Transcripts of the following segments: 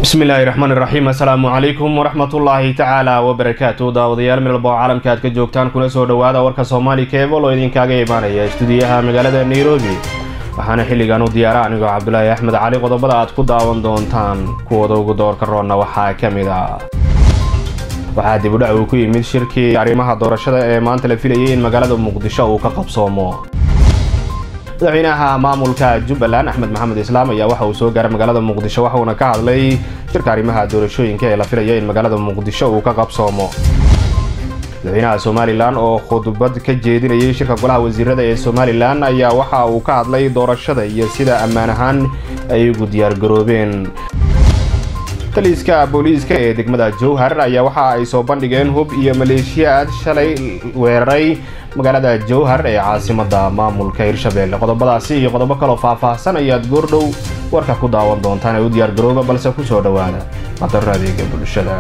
bismillaahi raxmaan iraxiim assalaamu calaykum waraxmatullaahi tacaala wabarakaatu daawadayaal midalba oo caalamka aad ka joogtaan kuna soo dhowaada warka soomaali keebol oo idinkaaga imaanaya istuudiyaha magaalada nairobi waxaana xilligan u diyaara anigoo cabdulaahi axmed cali qodobada aad ku daawan doontaan kuwooda ugu doorka roonna waxaa ka mid a waxaa dibudhac uu ku yimid shirkii arrimaha doorashada ee maanta la filayay in magaalada muqdisho uu ka qabsoomo madaxweynaha maamulka jubbaland axmed maxamed islaam ayaa waxa uu soo gaaray magaalada muqdisho waxauna ka hadlay shirka arrimaha doorashooyinka ee la filaya in magaalada muqdisho uu ka qabsoomo madaxweynaha somalilan oo khudbad ka jeedinayay shirka golaha wasiirada ee somalilan ayaa waxa uu ka hadlay doorashada iyo sida ammaan ahaan ay ugu diyaargaroobeen taliiska booliiska ee degmada jowhar ayaa waxa ay soo bandhigeen hub iyo maleeshiyaad shalay weeraray magaalada jowhar ee caasimada maamulka hirshabelle qodobadaasi iyo qodobo kaloo faahfaahsan ayaad goordhow warka ku daawan doontaan ee u diyaargarooba balse kusoo dhowaada qadaro adeega bulshada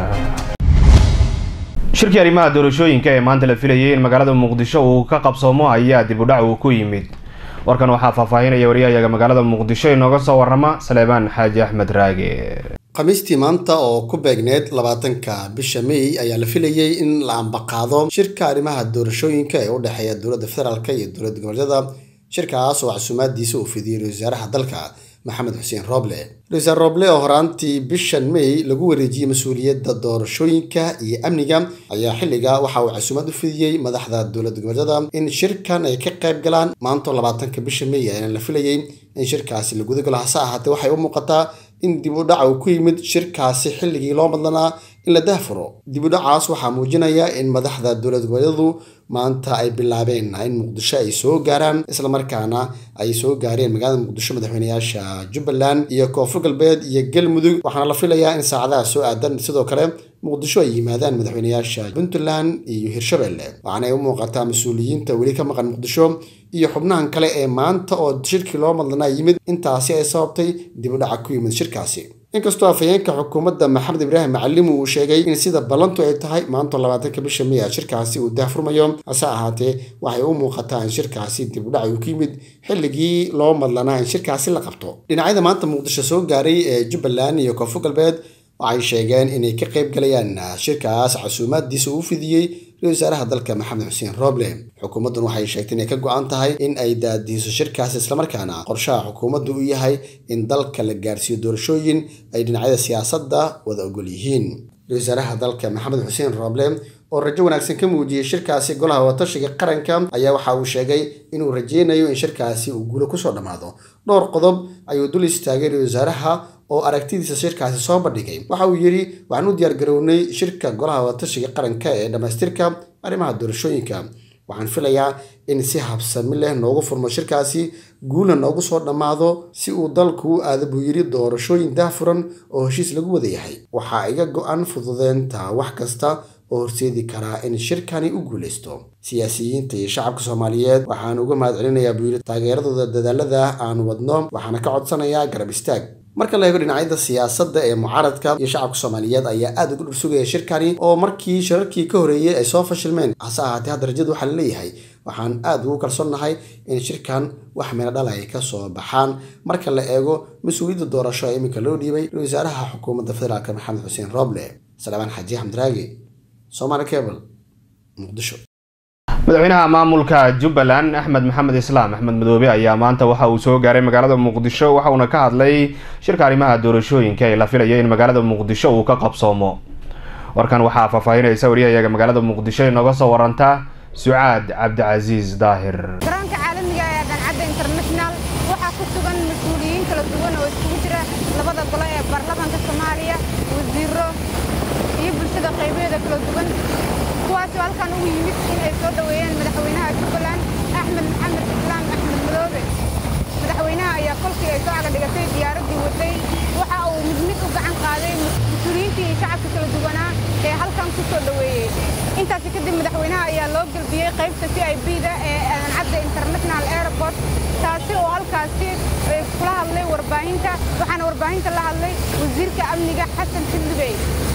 shirkii arrimaha doorashooyinka ee maanta la filayay in magaalada muqdisho uu ka qabsoomo ayaa dibudhac uu ku yimid warkan waxaa faahfaahinaya waryahayaga magaalada muqdisho inooga soo warama saleebaan xaaji axmed raage khamiistii maanta oo ku beegneed labaatanka bisha may ayaa la filayay in la ambaqaado shirka arrimaha doorashooyinka ee u dhexeeya dowladda federaalk iyo dowladda goboleedyada shirkaas oo casuumaadiisa uu fidiyey ra-isul wasaaraha dalka maxamed xuseen roble ra-isul wasaar roble oo horaantii bishan may lagu wareejiyey mas-uuliyadda doorashooyinka iyo amniga ayaa xilliga waxa uu casuumad u fidiyey madaxda dowladda goboleedyada in shirkan ay ka qayb galaan maanto labaatanka bisha may ayaana la filayay in shirkaasi la gudagalo hase ahaatee waxay u muuqataa in dib u dhaca uu ku yimid shirkaasi xilligii loo madlanaa in la dahfuro dib u dhacaas waxaa muujinaya in madaxda dowlad goboleedyadu maanta ay bilaabeen in muqdisho ay soo gaaraan islamarkaana ay soo gaareen magaalada muqdisho madaxweynayaasha jubbaland iyo koonfur galbeed iyo galmudug waxaana la filayaa in saacadaha soo aadan sidoo kale muqdisho ay yimaadaan madaxweynayaasha puntland iyo hirshabelle waxaana ay u muuqataa mas-uuliyiinta weli ka maqan muqdisho iyo xubnahan kale ee maanta oo shirkii loo madlanaa yimid intaasi ay sababtay dib u dhaca ku yimid shirkaasi inkastoo afhayeenka xukuumadda maxamed ibraahim macalimu uu sheegay in sida ballantu ay tahay maanto labaatanka bisha miya shirkaasi uu daahfurmayo hase ahaatee waxay u muuqataa in shirkaasi dib u dhac uu ku yimid xilligii loo madlanaa in shirkaasi la qabto dhinacyada maanta muqdisho soo gaaray ee jubbaland iyo koonfur galbeed waxay sheegeen inay ka qayb galayaan shirkaas casuumaadiisa uu fidiyey ra-isul wasaaraha dalka maxamed xuseen roble xukuumaddan waxay sheegtay inay ka go-an tahay in ay daadiiso shirkaas islamarkaana qorshaha xukuumaddu u yahay in dalka la gaarsiiyo doorashooyin ay dhinacyada siyaasadda wada ogol yihiin ra-isul wasaaraha dalka maxamed xuseen roble oo rajo wanaagsan ka muujiyey shirkaasi golaha watashiga qaranka ayaa waxa uu sheegay inuu rajeynayo in shirkaasi uu guulo kusoo dhammaado dhowr qodob ayuu dul istaagay ra-isul wasaaraha oo aragtidiisa shirkaasi soo bandhigay waxa uu yidhi waxaan u diyaargarownay shirka golaha watashiga qaranka ee dhammaystirka arrimaha doorashooyinka waxaan filayaa in si habsami leh noogu furmo shirkaasi guulna noogu soo dhammaado si uu dalku u aada buu yidhi doorashooyin daahfuran oo heshiis lagu wada yahay waxaa iga go-an fududeynta wax kasta oo horseedi karaa in shirkani u guulaysto siyaasiyiinta iyo shacabka soomaaliyeed waxaan uga mahad celinayaa buu yidhi taageeradooda dadaalada aan wadno waxaana ka codsanayaa garab istaag marka la eego dhinacyada siyaasadda ee mucaaradka iyo shacabka soomaaliyeed ayaa aada uga dhursugaya shirkani oo markii shirarkii ka horreeyey ay soo fashilmeen hase ahaatee hadda rajadu waxaa la leeyahay waxaan aada ugu kalsoonnahay in shirkan wax meelo dhal ay ka soo baxaan marka la eego mas-uuliyadda doorasho ee iminka loo dhiibay ra-isul wasaaraha xukuumadda federaalk maxamed xuseen roble salebaan xaaji axmed raagi somaali cable muqdisho madaxweynaha maamulka jubbaland axmed maxamed islaam axmed madoobe ayaa maanta waxa uu soo gaaray magaalada muqdisho waxauna ka hadlay shirka arrimaha doorashooyinka ee la filaya in magaalada muqdisho uu ka qabsoomo warkan waxaa faahfaahinaysa waryahayaga magaalada muqdisho inooga soo waranta sucaad cabdicasiis daahir garoonka caalamiga ee dancadda international waxaa ku sugan mas-uuliyiin kala duwan oo iskugu jira labada golo ee baarlamaanka soomaaliya wasiiro iyo bulshada qaybaheeda kala duwan kuwaasoo halkan ugu yimid in ay soo dhoweeyeen madaxweynaha jubbaland axmed maxamed islaam axmed madoobe madaxweynaha ayaa kolkii ay soo caga dhigatay diyaaraddii waday waxa uu mid mid u gacan qaaday mas-uuliyiintii iyo shacabka kala duwanaa ee halkan ku soo dhoweeyey intaasi kadib madaxweynaha ayaa loo gelbiyey qaybta c i b da ee adancadda international airport taasi oo halkaasi kula hadlay warbaahinta waxaana warbaahinta la hadlay wasiirka amniga xasan xildhibey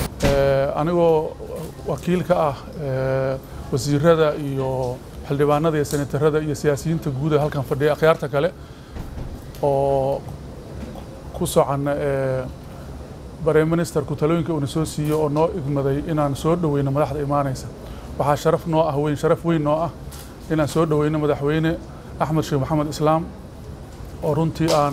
anigoo wakiil ka ah wasiirada iyo xildhibaanada iyo senatarada iyo siyaasiyiinta guud ee halkan fadhiya akhyaarta kale oo ku socon shirka arrimaha doorashooyinka ee maanta la filayo in magaalada muqdisho uu ka qabsoomo waxaan u mahadcelinayaa dhammaan shacabka soomaaliyeed ee sida wanaagsan ugu soo dhoweeyey shirka arrimaha doorashooyinka ee maanta la filayo in magaalada muqdisho uu ka qabsoomo bare ministerku talooyinka uuna soo siiyey oo noo igmaday inaan soo dhoweyno madaxda imaanaysa waxaa sharaf noo ah weyn sharaf weyn noo ah inaan soo dhoweyno madaxweyne axmed sheekh maxamed islaam oo runtii aan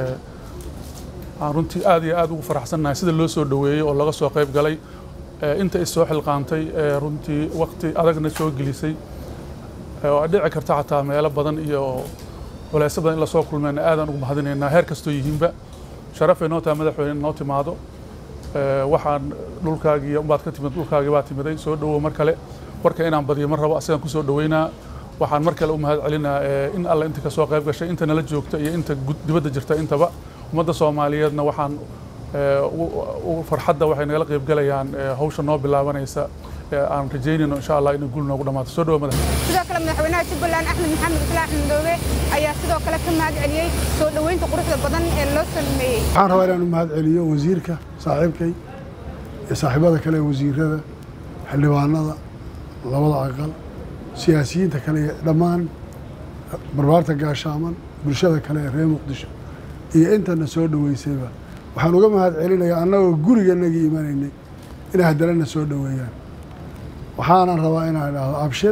aan runtii aad iyo aad ugu faraxsannahay sida loo soo dhoweeyey oo laga soo qayb galay inta is soo xilqaantay runtii waqti adagna soo gelisay oo ay dhici karta xataa meelo badan iyo culeysyo badan in lasoo kulmeyna aadaan ugu mahadinaynaa heer kastoo yihiinba sharafay noo tahay madaxweyne in noo timaado waxaan dhulkaagii baad ka timid dhulkaagii baa timiday soo dhowow mar kale warka inaan badiyo mar rabo asigaan kusoo dhoweynaa waxaan mar kale u mahad celinaa in alle inta kasoo qayb gashay inta nala joogta iyo inta dibadda jirta intaba ummadda soomaaliyeedna waxaan farxadda waxay nagala qayb galayaan hawsha noo bilaabanaysa aan rajaynayno insha allah inay guul noogu dhamaato soo dhawo madax sidoo kale madaxweynaha jubbaland axmed maxamed islaax madoobe ayaa sidoo kale ka mahad celiyey soo dhoweynta quruxda badan ee loo sameeyey waxaan rabaa inaan u mahad celiyo wasiirka saaxiibkay iyo saaxiibada kale ee wasiirada xildhibaanada labada aqal siyaasiyiinta kale iyo dhammaan barbaarta gaashaaman bulshada kale ee reer muqdisho iyo intana soo dhoweysayba waxaan uga mahad celinayaa annagoo guriganagii imanaynay inay hadalana soo dhoweeyaan waxaanan rabaa inaan idhaahdo abshir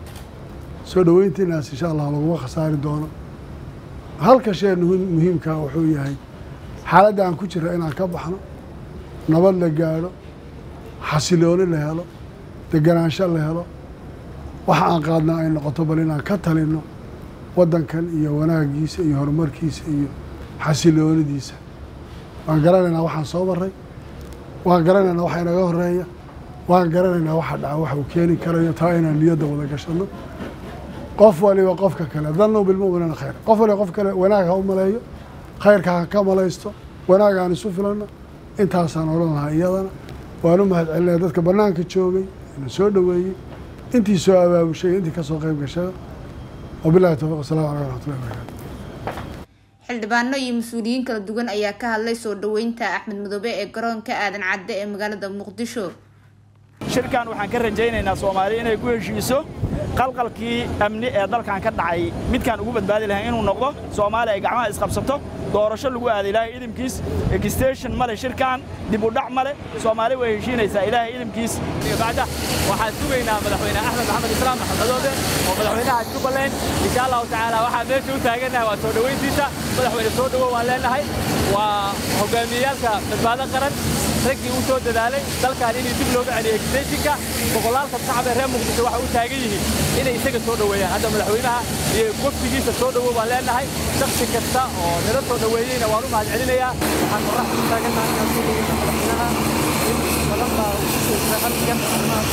soo dhoweyntiinaas insha allah laguma khasaari doono halka shee muhiimkaa wuxuu yahay xaaladda aan ku jira inaan ka baxno nabad la gaadho xasilooni la helo deganaansho la helo waxa aan qaadnaa ay noqoto bal inaan ka talinno waddankan iyo wanaagiisa iyo horumarkiisa iyo xasiloonidiisa waan garanaynaa waxaan soo maray waan garanaynaa waxa inaga horeeya waan garanaynaa waxa dhaca waxa uu keeni karayo taa inaan niyadda wada gashanno qof waliba qofka kale dannu bilmu'miniina khayr qof waliba qof kale wanaag ha u maleeyo khayrka ha ka malaysto wanaag aan isu filanno intaasaan odhan lahaa iyadana waan u mahad celinaya dadka bannaanka joogay ina soo dhoweeyey intii soo abaabushay intii ka soo qayb gashada wabillahi tawfiq wasalamu calaykum waraxmatullahi wabarakatu xildhibaano iyo mas-uuliyiin kala duwan ayaa ka hadlay soo dhoweynta axmed madoobe ee garoonka aadan cadde ee magaalada muqdisho shirkan waxaan ka rajaynaynaa soomaaliya inay ku heshiiso qalqalkii amni ee dalkan ka dhacay midkaan ugu badbaadi lahayn inuu noqdo soomaaliya ay gacmaha isqabsato doorasho lagu aada ilaahay idimkiis extension male shirkan dib u dhac male soomaali way heshiinaysaa ilaahay idimkiis bacda waxaan sugaynaa madaxweyne axmed maxamed islaam maxamedoobe oo madaxweynaha jubbaland insha allahu tacaala waxaan meesha u taagannahay waa soo dhoweyntiisa madaxweyne soo dhowow waan leenahay waa hogaamiyeyaalka badbaado qaran raggii u soo dadaalay dalkan inay dib looga celiyo extensionka boqolaalka shacab ee reer muqdisho waxay u taagan yihiin inay isaga soo dhoweeyaan hadda madaxweynaha iyo wafdigiisa soo dhowow baan leenahay shaksi kasta oo nala soo dhoweeyeyna waan u mahad celinayaa waxaan qorax u taagannahay inaan soo dhoweyno madaxweynaha in badan baa ugu soo jira halkan arrimaha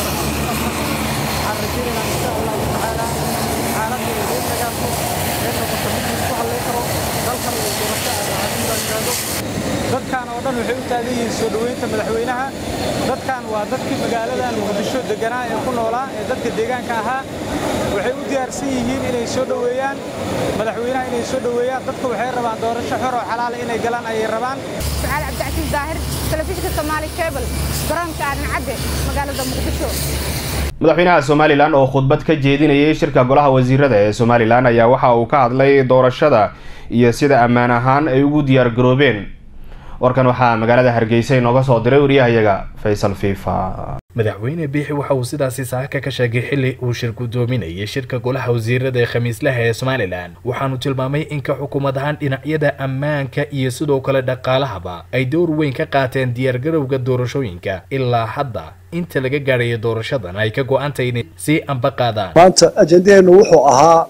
waxaan rajaynaynaa insha allahu tacaala xaaladda iyo deen dagaalku ee noqoto mid isku halleyn karo dalkan iyo doorasho aadaacadin baan yidhaahdo dadkan oo dhan waxay u taagan yihiin soo dhoweynta madaxweynaha dadkan waa dadkii magaaladan muqdisho deganaa ee ku noolaa ee dadka deegaanka ahaa waxay u diyaarsan yihiin inay soo dhoweeyaan madaxweynaha inay soo dhoweeyaan dadku waxay rabaan doorasho xor oo xalaala inay galaan ayay rabaan sucaal cabdicasiis daahir telefishinka soomaali cable garoonka aadan cadde magaalada muqdisho madaxweynaha somalilan oo khudbad ka jeedinayay shirka golaha wasiirada ee somalilan ayaa waxa uu ka hadlay doorashada iyo sida ammaan ahaan ay ugu diyaar garoobeen warkan waxaa magaalada hargeysa inooga soo diray wariyahayaga faysal fiifa madaxweyne biixi waxa uu sidaasi saaka ka sheegay xili uu shir gudoominayay shirka golaha wasiirada ee khamiislaha ee somalilan waxaanu tilmaamay in ka xukuumad ahaan dhinacyada ammaanka iyo sidoo kale dhaqaalahaba ay dowr weyn ka qaateen diyaargarowga doorashooyinka ilaa hadda inta laga gaadhayo doorashadan ay ka go-antay inay sii amba qaadaan maanta ajendaheennu wuxuu ahaa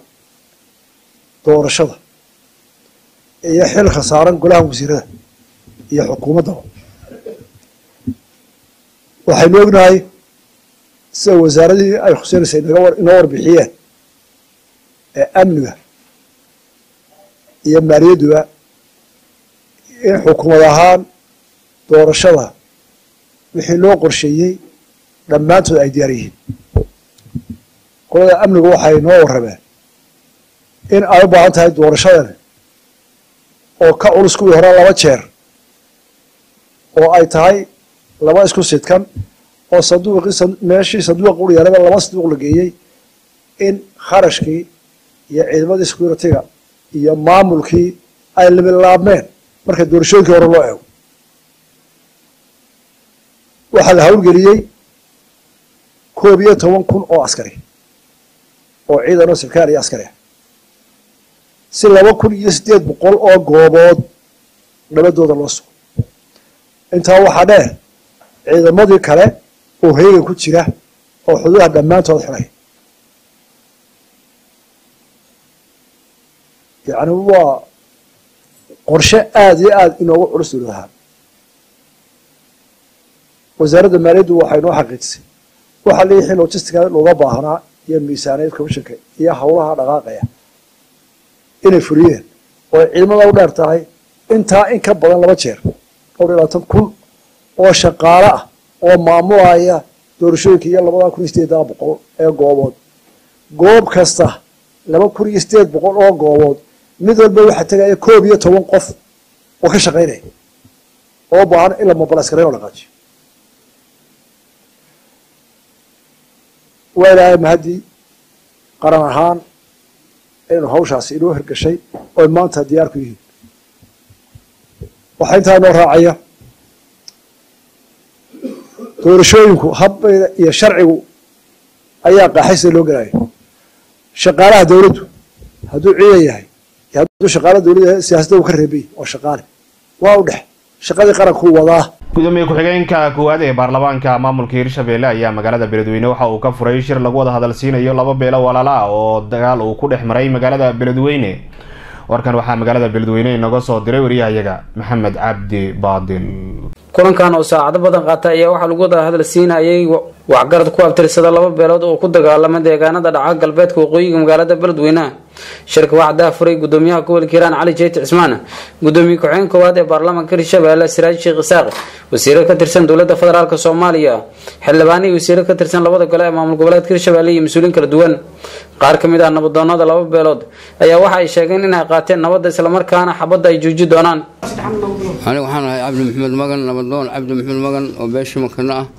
doorashada iyo xilka saaran golaha wasiirada iyo xukuumaddaba waxaynu ognahay sida wasaaradii ay khuseynaysa inoo warbixiyeen ee amniga iyo maaliyadduba in xukuumad ahaan doorashada wixii loo qorsheeyey dhammaantood ay diyaar yihiin qolada amnigu waxay noo warrameen in ay u baahan tahay doorashadan oo ka culus kuwii hore laba jeer oo ay tahay laba isku sidkan oo sanduuqii meeshii sanduuq u yaalaba laba sanduuq la geeyey in kharashkii iyo ciidamadii security-ga iyo maamulkii ay limilaabmeen marka doorashooyinkii hore loo eego waxaa la hawlgeliyey koob iyo toban kun oo askari oo ciidan oo sarkaal iyo askari ah si laba kun iyo siddeed boqol oo goobood nabadooda loo sugo intaa waxaa dheer ciidamadii kale oo heegan ku jira oo xuduudaha dhammaantood xidhay yacni waa qorshe aada iyo aada inoogu culus dowlad ahaan wasaaradda maaliyaddu waxay noo xaqiijisay waxaa leeyahay logistica looga baahnaa iyo miisaaniyad commissionka iyo howlaha dhaqaaqaya inay fuliyeen oo ay ciidamada u dheer tahay intaa in ka badan laba jeer dhowr iyo labaatan kun oo shaqaale ah oo maamulaya doorashooyinka iyo labada kun iyo sideedaa boqol ee goobood goob kasta laba kun iyo sideed boqol oo goobood mid walba waxaa tegaya koob iyo toban qof oo ka shaqaynaya oo baahan in la mobilaskarayn oo dhaqaajiyo waa ilaahay mahaddii qaran ahaan inuu hawshaasi inoo hirgashay oy maanta diyaar ku yihiin waxaa intaa inoo raacaya doorashooyinku habbayda iyo sharcigu ayaa qaaxaysa loo gelayo shaqaalaha dowladdu hadduu ciidan yahay iyo hadduu shaqaala dowladda yahay siyaasadda uu ka reebay oo shaqaale waa u dhex shaqadii qarankuu wadaa gudoomiye ku-xigeenka koowaad ee baarlamaanka maamulka hirshabelle ayaa magaalada beledweyne waxa uu ka furay shir lagu wada hadalsiinayo laba beelo walaala ah oo dagaal uu ku dhex maray magaalada beledweyne warkan waxaa magaalada beledweyne inaga soo diray wariyahayaga maxamed cabdi baadil kulankan oo saacado badan qaata ayaa waxaa lagu wada hadal siinayay waxgarad ku abtirsada laba beelood oo ku dagaalama deegaanada dhaca galbeedka waqooyiga magaalada beledweyne shirka waxaa daafuray gudoomiyaha gobolka hiiraan cali jeyti cismaan gudoomiye ku-xigeen koowaad ee baarlamaanka hirshabelle siraaj sheekh isaaq wasiiro ka tirsan dowlada federaalk soomaaliya xildhibaan iyo wasiiro ka tirsan labada gole ee maamul goboleedka hirshabelle iyo mas-uuliin kala duwan qaar ka mid ah nabadoonada laba beelood ayaa waxa ay sheegeen inay qaateen nabadda islamarkaana xabadda ay jooji doonaan aniga waxaan ahay cabdi maxamed magan nabadoon cabdi maxamed magan oo beesha makano ah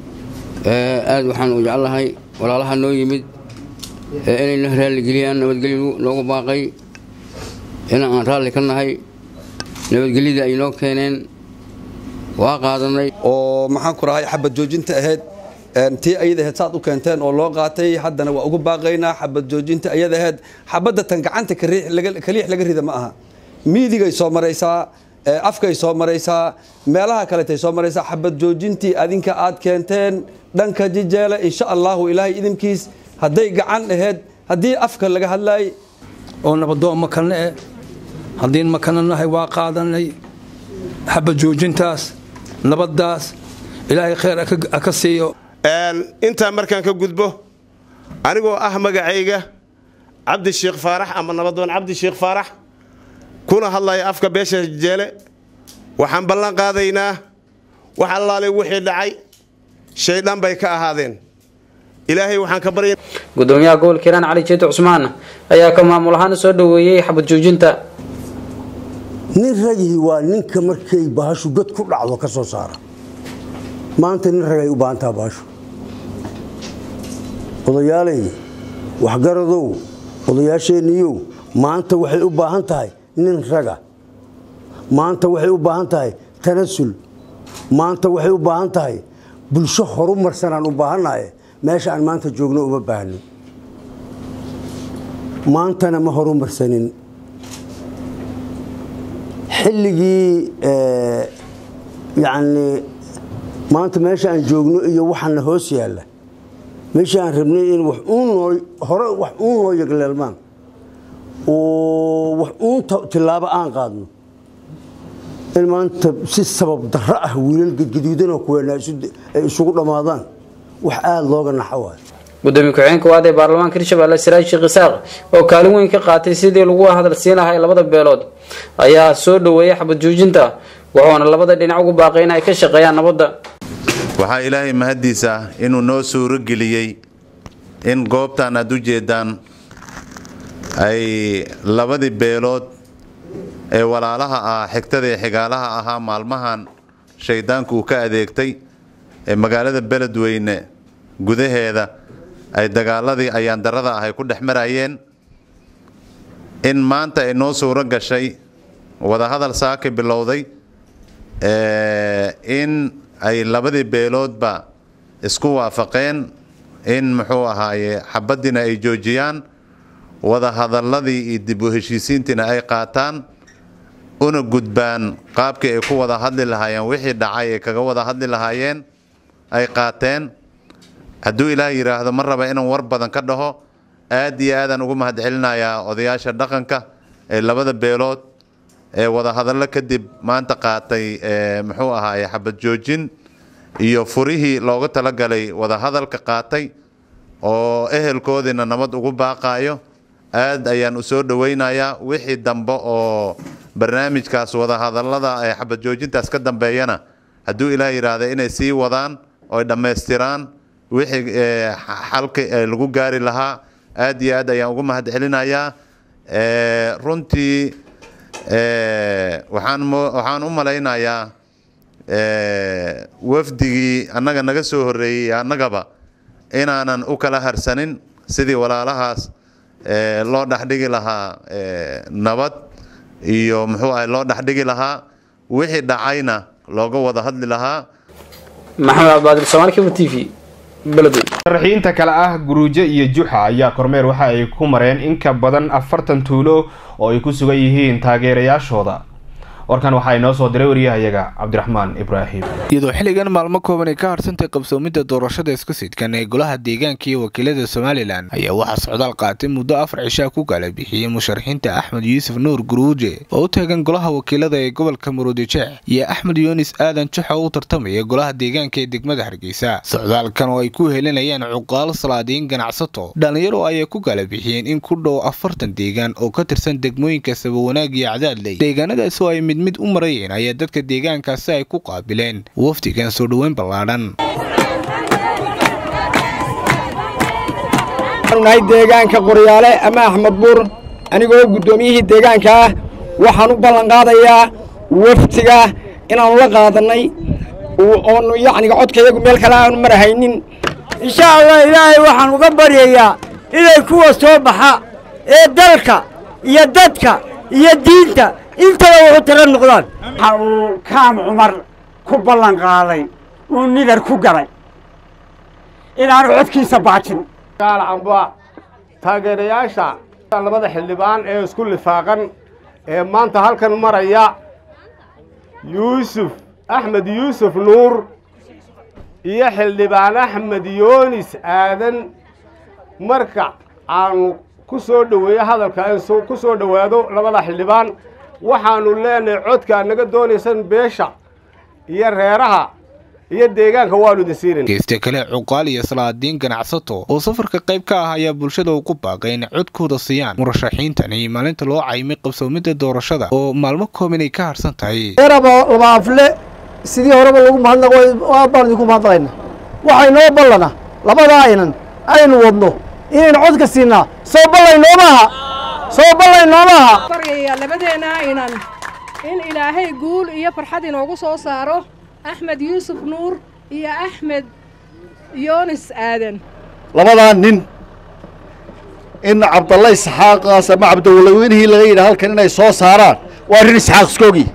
aada waxaan u jeclahay walaalaha noo yimid inayna raalligeliyaan nabadgelyo loogu baaqay in aan raalli ka nahay nabadgelyada ay noo keeneen waa qaadanay oo maxaan ku rahay xabad joojinta ahayd tii ayada ahayd saad u keenteen oo loo qaatay haddana waa ugu baaqaynaa xabad joojinta ayada ahayd xabadda tan gacanta kaliix laga rida ma aha miidigay soo maraysaa afkay soo maraysaa meelaha kaletay soo maraysaa xabad joojintii adinka aad keenteen dhanka jijeele insha allahu ilaahay idinkiis hadday gacan ahayd haddii afka laga hadlaayay oo nabadoon makane eh haddiin makana nahay waa qaadanay xabad joojintaas nabaddaas ilaahay khayr ka siiyo intaa markaan ka gudbo anigoo ah magacayga cabdi sheekh faarax ama nabadoon cabdi sheekh faarax kuna hadlaya afka beesha jeele waxaan ballan qaadaynaa wax allaale wixii dhacay shaydaan bay ka ahaadeen ilaahay waxaan ka barya gudoomiyaha gobolka hiiraan cali jeeti cusmaan ayaa ka maamul ahaan soo dhoweeyey xabad joojinta nin ragihii waa ninka markay bahashu god ku dhacdo ka soo saara maanta nin ragay u baahantaha bahashu odayaalay waxgaradow odayaasheenniyow maanta waxay u baahan tahay nin raga maanta waxay u baahan tahay tanasul maanta waxay u baahan tahay bulsho horu marsanaan u baahannahay meesha aan maanta joogno uma baahnin maantana ma horu marsanin xilligii yacni maanta meesha aan joogno iyo waxaana hoos yaalla meesha aan rabnay in wax uun noo hore wax uun noo yagleelmaan oo wax uun tillaabo aan qaadno in maanta si sabab darro ah wiilal gadgaduudanoo kuweena ay isugu dhammaadaan wax aada looga naxo waay gudoomiye ku-xigeen koowaad ee baarlamaanka hirshabelle siraaj sheekh isaaq oo kaalin weyn ka qaatay sidii lagu hadal siin lahay labada beelood ayaa soo dhoweeyay xabad joojinta wuxuuna labada dhinac ugu baaqay in ay ka shaqeeyaan nabadda waxaa ilaahay mahaddiisa inuu noo suuro geliyey in goobtan aad u jeedaan ay labadii beelood ee walaalaha ah xigtada ee xigaalaha ahaa maalmahan shayddaanku uu ka adeegtay ee magaalada beledweyne gudaheeda ay dagaaladii ayaandarrada ah ay ku dhex marayeen in maanta ay noo suuro gashay wadahadal saaki bilowday in ay labadii beeloodba isku waafaqeen in muxuu ahaaye xabadiina ay joojiyaan wada hadalladii iyo dib u heshiisiintiina ay qaataan una gudbaan qaabkii ay ku wada hadli lahaayeen wixii dhacay ay kaga wada hadli lahaayeen ay qaateen hadduu ilaah yidhaahdo ma raba inaan war badan ka dhaho aad iyo aadaan ugu mahadcelinayaa odayaasha dhaqanka ee labada beelood ee wada hadallo kadib maanta qaatay muxuu ahaaye xabad joojin iyo furihii looga talagalay wada hadalka qaatay oo ehelkoodiina nabad ugu baaqaayo aad ayaan u soo dhowaynayaa wixii dambe oo barnaamijkaas wada hadallada ee xabad joojintaas ka dambeeyana hadduu ilaah yidhaahda inay sii wadaan oo ay dhammaystiraan wixii xalka lagu gaari lahaa aad iyo aad ayaan ugu mahadcelinayaa runtii waxaan waxaan u malaynayaa wafdigii annaga naga soo horreeyey annagaba inaanan u kala harsanin sidii walaalahaas loo dhexdhigi lahaa nabad iyo muxuu ahay loo dhexdhigi lahaa wixii dhacayna looga wada hadli lahaa maxamed cabdibaadir soomaalkiiba t v beledweyn sharaxiinta kale ah guruujo iyo juxa ayaa kormeer waxa ay ku mareen in ka badan afartan tuulo oo ay ku sugan yihiin taageerayaashooda warkan waxaa inoo soo diray wariyahayaga cabdiraxmaan ibraahim iyadoo xilligan maalmo kooban ay ka harsantay qabsoomidda doorashada isku sidkan ee golaha deegaanka iyo wakiilada somalilan ayaa waxaa socdaal qaatay muddo afar cishaa ku kala bixiyey musharaxiinta axmed yuusuf nuur guruuje oo u taagan golaha wakiilada ee gobolka muruudijeex iyo axmed yuunis aadan juxa oo u tartamaya golaha deegaanka ee degmada hargeysa socdaalkan oo ay ku helinayaan cuqaal salaadiin ganacsato dhallinyaro ayay ku kala bixiyeen in ku dhow afartan deegaan oo ka tirsan degmooyinka sabawanaag iyo cadaadley deegaanadaas oo ay mid mid u marayeen ayaa dadka deegaankaasi ay ku qaabileen wafdigan soo dhoweyn ballaadhan nahay deegaanka qoryaale ama axmed buur anigoo guddoomiyihii deegaanka ah waxaan u ballan qaadayaa wafdiga inaannu la qaadannay oonu yacniga codkayagu meel kale aanu marahaynin insha allah ilaahay waxaan uga baryayaa inay kuwa soo baxa ee dalka iyo dadka iyo diinta intaba wuxu tira noqdaan waxa uu kaam cumar ku ballan qaaday uu nidar ku galay inaanu codkiisa baajin amba taageerayaasha labada xildhibaan ee isku lifaaqan ee maanta halkan maraya yuusuf axmed yuusuf nuur iyo xildhibaan axmed yoonis aadan marka aanu ku soo dhoweeyo hadalka aan ku soo dhowaado labada xildhibaan waxaannu leenahay codkaa naga doonaysan beesha iyo reeraha iyo deegaanka waanu idin siinin geysta kale cuqaal iyo salaadiin ganacsato oo safarka qayb ka ah ayaa bulshada ugu baaqay inay codkooda siiyaan murashaxiintani maalinta loo caymay qabsoomidda doorashada oo maalmo kooban ay ka harsan tahay eeraba laba afle sidii horeba lagu mahadnaqo aad baan idinku mahadnaqayna waxay noo ballana labada aynan aynu wadno inaynu codka siinaa soo ballay noomaaha soo ballay noomaaha baryayaa labadeena aynan in ilaahay guul iyo farxad inoogu soo saaro axmed yuusuf nuur iyo axmed yoonis aadan labadaa nin in cabdalla isxaaqaas ama cabdiwalaweynihii laga yidhaha halkan inay soo saaraan waa arrin isxaaq iskoogi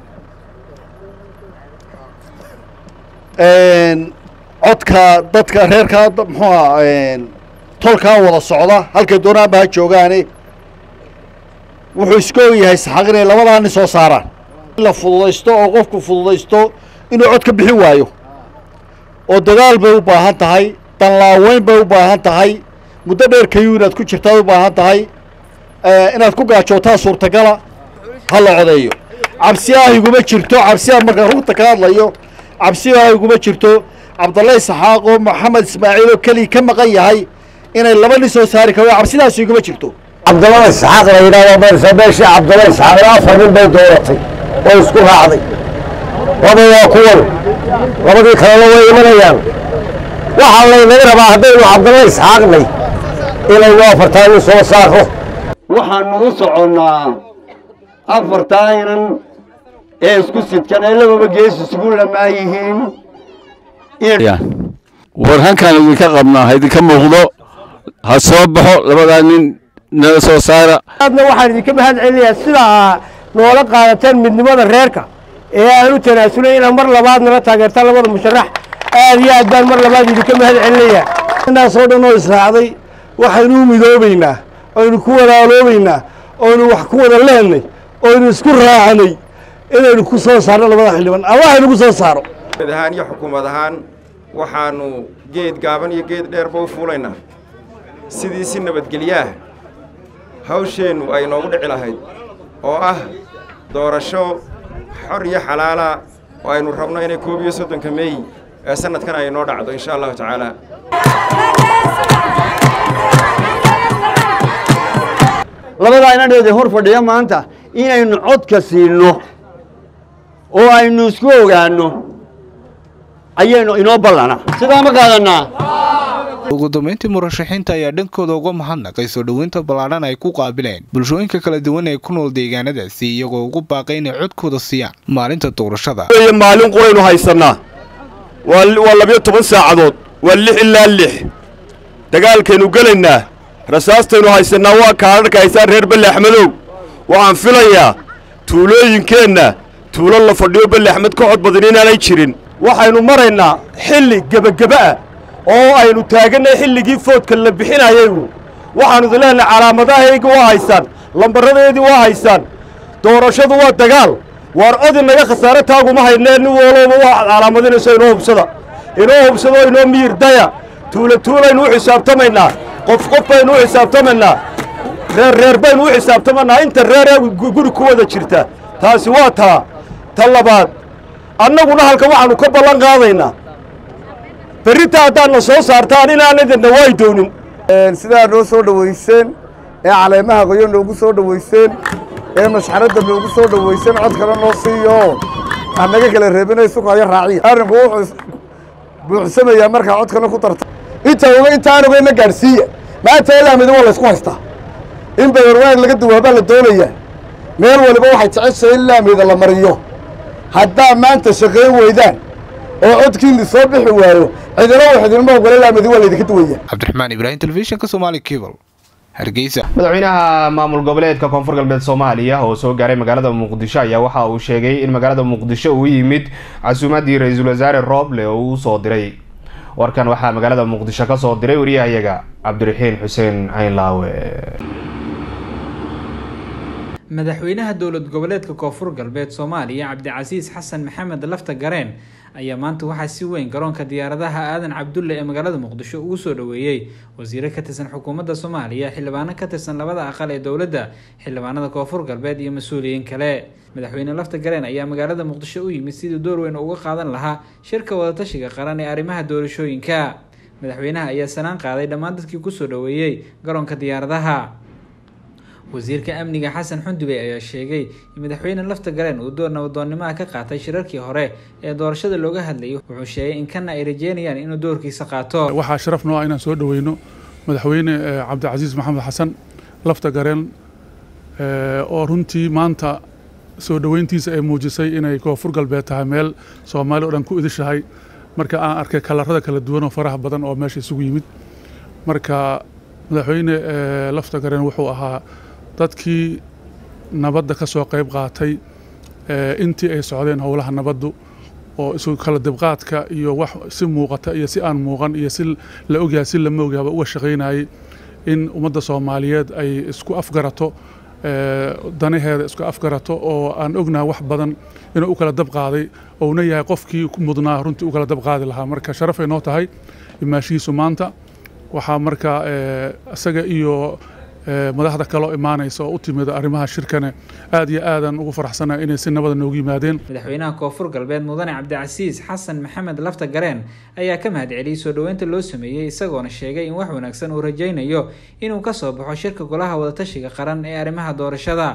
codka dadka reerkaa muxuuha tolkaa wada socda halkay doonaanba ha joogaane wuxuu iska og yahay saxaaq inay labadaa nin soo saaraan in la fududaysto oo qofku fududaysto inuu cod ka bixin waayo oo dadaal bay u baahan tahay danlaaweyn bay u baahan tahay muddo dheer kayuu inaad ku jirtaad u baahan tahay inaad ku gaajootaa suurtagala ha la codeeyo cabsiyaha iguma jirto cabsiyaha markaan runta ka hadlayo cabsiyaha iguma jirto cabdalle isxaaq oo maxamed ismaaciil oo keliya ka maqan yahay inay laba nin soo saari karo cabsidaas iguma jirto cabdalla isxaaq la yidhahdo beersa beeshii cabdalla isxaaq afar nin bay dooratay oo isku raacday laba waa kuwan labadii kalena way imanayaan waxaa laynaga rabaa haddaynu cabdalla isxaaqnay inaynu afartaa nin soo saaro waxaanu u soconnaa afartaa inan ee isku sidkan ee lababa gees isugu lamaa yihiin war halkaan idinka qabnaa ha idinka muuqdo ha soo baxo labadaa nin nala soo saara aadna waxaan idinka mahad celinayaa sidaa noola qaadateen midnimada reerka ee aan u tanaasulay inaad mar labaad nala taageertaan labada musharax aad iyo aad baan mar labaad idinka mahad celinaya intaasoo dhan oo israacday waxaynu u midoobaynaa oynu ku walaaloobaynaa oynu wax ku wada leenay oynu isku raacanay inaynu ku soo saarno labada xildhibaan ama waxaynu ku soo saaro mid ahaan iyo xukuumad ahaan waxaannu geed gaaban iyo geed dheerba u fuulaynaa sidii si nabadgelyaah hawsheennu ay noogu dhici lahayd oo ah doorasho xor iyo xalaala oo aynu rabno inay koob iyo soddonka meey ee sannadkan ay noo dhacdo insha allahu tacaala labadaa inadheeda hor fadhiya maanta inaynu codka siinno oo aynu isku ogaanno ayaynu inoo ballana sidaa ma qaadanaa ugu dambeyntii murashaxiinta ayaa dhankooda uga mahadnaqay soo dhoweynta ballaadhan ay ku qaabileen bulshooyinka kala duwan ee ku nool deegaanadaasi iyagoo ugu baaqay inay codkooda siiyaan maalinta doorashada maalin quraynu haysannaa waa labiyo toban saacadood waa lix ilaa lix dagaalkaynu gelaynaa rasaastaynu haysannaa waa kaadharka haysaan reer belle axmedow waxaan filayaa tuulooyinkeenna tuulo la fadhiyo belle axmed ka cod badan inaanay jirin waxaynu maraynaa xilli gebageba ah oo aynu taagannay xilligii foodka la bixinayaygu waxaannu idin leenahay calaamadahayga waa haysaan lambaradeedii waa haysaan doorashadu waa dagaal waar odi naga khasaare taaguma haynee nin walooba waa calaamadinayso inoo hubsada inoo hubsado inoo miyir daya tuula tuulaynu u xisaabtamaynaa qof qof baynu u xisaabtamaynaa reer reer baynu u xisaabtamaynaa inta reeree guri ku wada jirta taasi waa taa ta labaad annaguna halka waxaannu ka ballan qaadaynaa berrinta haddaadna soo saartaan inaanadinna way doonin sidaa noo soo dhowayseen ee caleemaha qoyo noogu soo dhowayseen ee mashxaradda noogu soo dhowayseen cod kale noo siiyo aan naga kala reebinay sukayo raaciya arrinku wuxuu buuxsamayaa markaa cod kale ku darta inta oga intaan ogayna gaadhsiiya maanta ilaamida waa laysku haystaa in badan waag laga duwaabaa la doonayaa meel waliba waxay jeceshahay in laamida la mariyo haddaa maanta shaqayn weydaan oo codkiinni soo bixi waayo cidina wax idinma ogole laamidi waa laydinka duwaya cabdiraxmaan ibraahim telefishinka somaali cable hargeysa madaxweynaha maamul goboleedka koonfur galbeed soomaaliya oo soo gaaray magaalada muqdisho ayaa waxa uu sheegay in magaalada muqdisho uu yimid casuumaddii ra-iisul wasaare rooble oo uu soo diray warkan waxaa magaalada muqdisho ka soo diray wariyahayaga cabdiraxiin xuseen caynlaawe madaxweynaha dowlad goboleedka koonfur galbeed soomaaliya cabdicasiis xasan maxamed lafta gareen ayaa maanta waxaa si weyn garoonka diyaaradaha aadan cabdulle ee magaalada muqdisho ugu soo dhoweeyey wasiiro ka tirsan xukuumadda soomaaliya xildhibaano ka tirsan labada aqal ee dowladda xildhibaanada koonfur galbeed iyo mas-uuliyiin kale madaxweyne lafta gareen ayaa magaalada muqdisho u yimid sidii door weyn uga qaadan lahaa shirka wadatashiga qaran ee arrimaha doorashooyinka madaxweynaha ayaa sanaan qaaday dhammaan dadkii kusoo dhoweeyey garoonka diyaaradaha wasiirka amniga xasan xundubey ayaa sheegay in madaxweyne lafta gareen uu door nabadoonnimaha ka qaatay shirarkii hore ee doorashada looga hadlayay wuxuu sheegay in kana ay rajeynayaan inuu doorkiisa qaato waxaa sharaf noo ah inaan soo dhoweyno madaxweyne cabdicasiis maxamed xasan lafta gareen oo runtii maanta soo dhoweyntiisa ay muujisay inay koonfur galbeed tahay meel soomaali o dhan ku idishahay marka aan arkay kalarada kala duwan oo faraha badan oo meesha isugu yimid marka madaxweyne lafta gareen wuxuu ahaa dadkii nabadda ka soo qayb qaatay intii ay socdeen howlaha nabaddu oo isu kala dibqaadka iyo wax si muuqata iyo si aan muuqan iyo si la ogyahay si lama ogyaaba uga shaqaynayay in ummadda soomaaliyeed ay isku afgarato danaheeda isku afgarato oo aan ognahay wax badan inuu u kala dab qaaday ouna yahay qofkii mudnaa runtii u kala dab qaadi lahaa marka sharafay noo tahay imaashihiisu maanta waxaa marka isaga iyo madaxda kaloo imaanaysa oo u timid arrimaha shirkane aad iyo aadan ugu faraxsana inay si nabada noogu yimaadeen madaxweynaha koonfur galbeed mudane cabdicasiis xasan maxamed lafta gareen ayaa ka mahad celiyey soo dhoweynta loo sameeyey isagoona sheegay in wax wanaagsan uu rajaynayo inuu ka soo baxo shirka golaha wadatashiga qaran ee arrimaha doorashada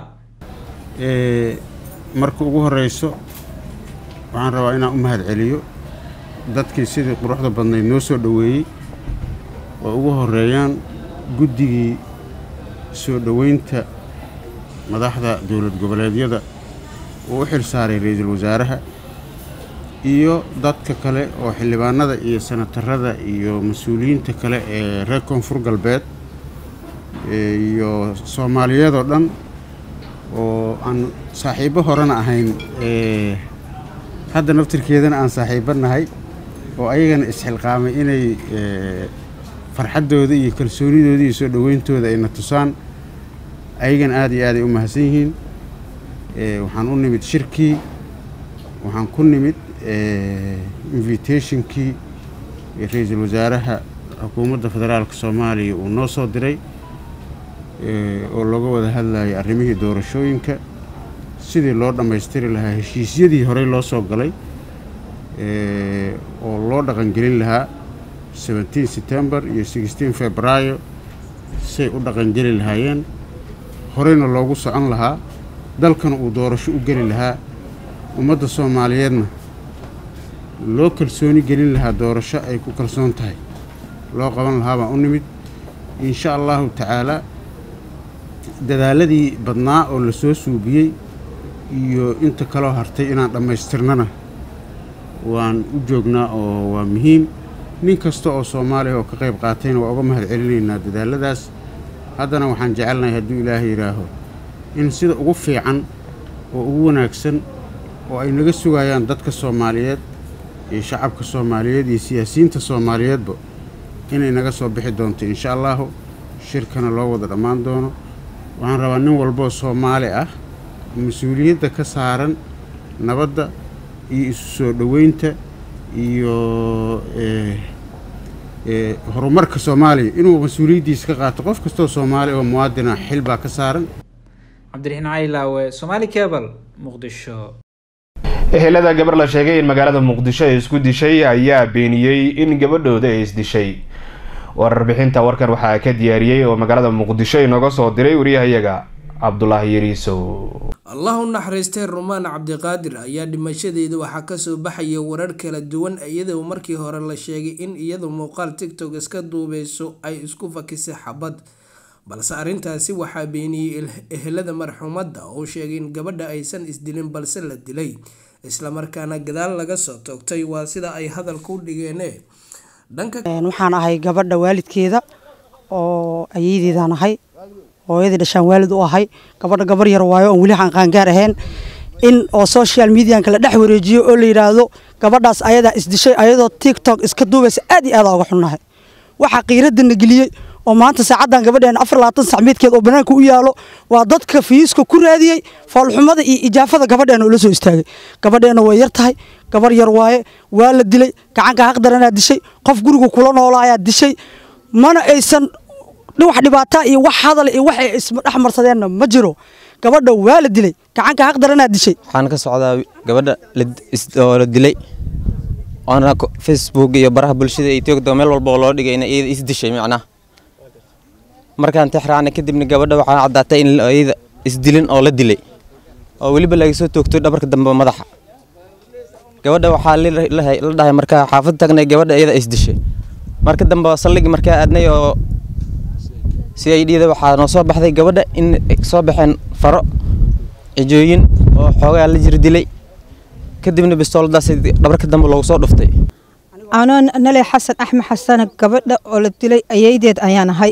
marka ugu horeyso waxaan rabaa inaan u mahad celiyo dadkii sidii quruxda badnayd noo soo dhoweeyey oo ugu horeeyaan guddigii soo dhoweynta madaxda dowlad goboleedyada uu u xil saaray ra-iisul wasaaraha iyo dadka kale oo xildhibaanada iyo senatarada iyo mas-uuliyiinta kale ee reer koonfur galbeed iyo soomaaliyeed oo dhan oo aan saaxiibbo horena ahayn hadda naftirkeedana aan saaxiibba nahay oo ayagana isxilqaamay inay farxaddooda iyo kalsoonidooda iyo soo dhoweyntooda ayna tusaan ayagana aad iyo aaday u mahadsan yihiin waxaan u nimid shirkii waxaan ku nimid invitationkii ra-iisul wasaaraha xukuumadda federaalka soomaaliya uu noo soo diray oo looga wada hadlayay arrimihii doorashooyinka sidii loo dhammaystiri lahaa heshiisyadii horey loo soo galay oo loo dhaqangelin lahaa seventeen september iyo sixteen februaayo say u dhaqangeli lahaayeen horeyna loogu socon lahaa dalkana uu doorasho u geli lahaa ummadda soomaaliyeedna loo kalsooni gelin lahaa doorasho ay ku kalsoon tahay loo qaban lahaa baan u nimid insha allahu tacaalaa dadaaladii badnaa oo la soo suubiyey iyo inta kaloo hartay inaan dhammaystirnana waan u joognaa oo waa muhiim nin kasta oo soomaaliya oo ka qayb qaatayna waa uga mahad celinaynaa dadaaladaas haddana waxaan jecelnahay hadduu ilaahay yidhaaho in sida ugu fiican oo ugu wanaagsan oo ay naga sugayaan dadka soomaaliyeed iyo shacabka soomaaliyeed iyo siyaasiyiinta soomaaliyeedba inay naga soo bixi doonto insha allahu shirkana loo wada dhammaan doono waxaan rabaa nin walboo soomaali ah mas-uuliyadda ka saaran nabadda iyo isu soo dhoweynta iyo horumarka soomaaliya inuu mas-uuliyaddiisa ka qaato qof kastoo soomaali oo muwaadina xil baa ka saaran cabdiraxiin caylaawe somaali cable muqdisho ehelada gabar la sheegay in magaalada muqdisho ay isku dishay ayaa beeniyey in gabadhooda ay isdishay warbixinta warkan waxaa ka diyaariyey oo magaalada muqdisho inooga soo diray wariyahayaga cabdulaahi yariisow allah u naxariistay rumaan cabdiqaadir ayaa dhimashadeeda waxaa kasoo baxaya warar kala duwan iyadoo markii hore la sheegay in iyadu muuqaal tigtok iska duubeyso ay isku fakisay xabad balse arrintaasi waxaa beeniyey ehelada marxuumadda oo sheegay in gabadha aysan isdilin balse la dilay islamarkaana gadaal laga soo toogtay waa sida ay hadalka u dhigeene waxaan ahay gabadha waalidkeeda oo ayeydeydan ahay hooyadii dhashaan waalid u ahay gabadha gabar yar waayo oon weli aan qaangaar ahayn in oo social medianka la dhex wareejiyo oo la yidhaahdo gabadhaas ayadaa isdishay ayadoo tiktok iska duubaysa aad iyo aad uga xunnahay waxaa qiiradana geliyey oo maanta saacaddan gabadheena afar labaatan sacmeedkeed oo banaanka u yaalo waa dadka fiiska ku raadiyey foolxumada iyo ijaafada gabadheena oo la soo istaagay gabadheena way yar tahay gabar yar waaye waa la dilay gacanka haqdaranaa dishay qof guriga kula noolaayaa dishay mana aysan wax dhibaataa iyo wax hadal iyo wax ay isdhexmarsadeenna ma jiro gabadha waa la dilay gacanka haqdaranaa dishay waxaan ka socdaa gabadha oo la dilay oona facebook iyo baraha bulshada iyo tiogdo meel walba oo loo dhigay in iyada isdishay macnaha markaan tixraacnay kadibna gabadha waxaa caddaatay in iyada isdilin oo la dilay oo weliba laga soo toogto dhabarka dambe madaxa gabadha waxaa la dhahay markaa xaafad tagnay gabadha iyada isdishay marka dambe saldhigi markaa aadnay oo si ay dhida waxaa noo soo baxday gabadha in soo baxeen faro cijooyin oo xoogaa la jir dilay kadibna bistooladaas dhabarka dambe loogu soo dhuftay anoo nale xasan axmed xasane gabadha oo la dilay ayaydeed ayaan ahay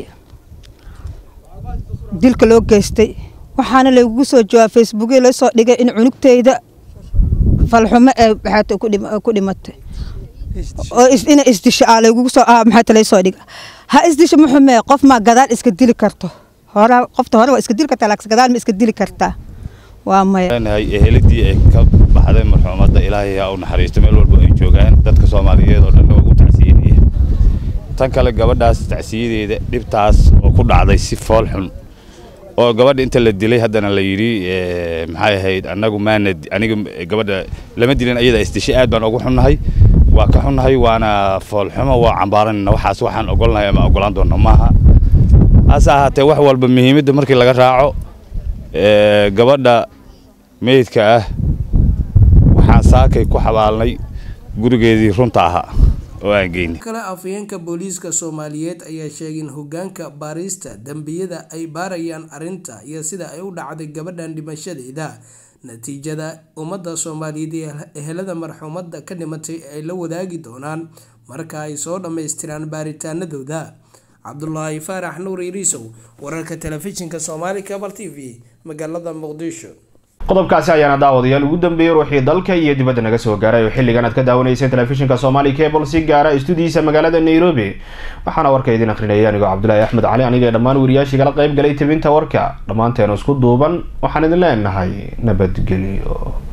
dilka loo geystay waxaana lagugu soo jawaab facebookya la soo dhigay in cunugteyda falxumo ee maxaata ku dhimatay oo ina isdisho aa lagugu soo maxaata lay soo dhiga ha isdisho muxumee qof maa gadaal iska dili karto hore qofta hore waa iska dili kartaa laakiin gadaal ma iska dili kartaa waa maya eheladii ay ka baxday marxuumadda ilaahay ha u naxariisto meel walba ay joogaan dadka soomaaliyeed oo dhan ugu tacsiyanaya tan kale gabadhaas tacsiyadeeda dhibtaas oo ku dhacday si fool xun oo gabadha inta la dilay haddana la yidhi maxay ahayd annagu maana aniga gabadha lama dilin ayada isdishay aad baan ugu xunnahay waa ka xunnahay waana foolxumo waa cambaaranayna waxaas waxaan ogolnahay ama ogolaan doonno maaha hase ahaatee wax walba muhiimadda markii laga raaco gabadha meydka ah waxaan saakay ku xabaalnay gurigeedii runta ahaa oo aan geynay kale afhayeenka booliiska soomaaliyeed ayaa sheegay in hogaanka baarista dembiyada ay baarayaan arrinta iyo sida ay u dhacday gabadhan dhimashadeeda natiijada ummadda soomaaliyeed iyo ehelada marxuumadda ka dhimatay ay la wadaagi doonaan marka ay soo dhammaystiraan baaritaanadooda cabdulaahi faarax nuur iriisow wararka telefishinka soomaali cabal t v magaalada muqdisho qodobkaasi ayaana daawadayaal ugu dambeeyey ruuxii dalka iyo dibadda naga soo gaaray oo xilligan aad ka daawanayseen telefishinka somali cable si gaara istudiyiisa magaalada nairobi waxaana warka idin akrinaya anigoo cabdulaahi axmed cali aniga dhammaan wariyaashii kala qayb galay tebinta warka dhammaanteenu isku duuban waxaan idin leenahay nabadgelyo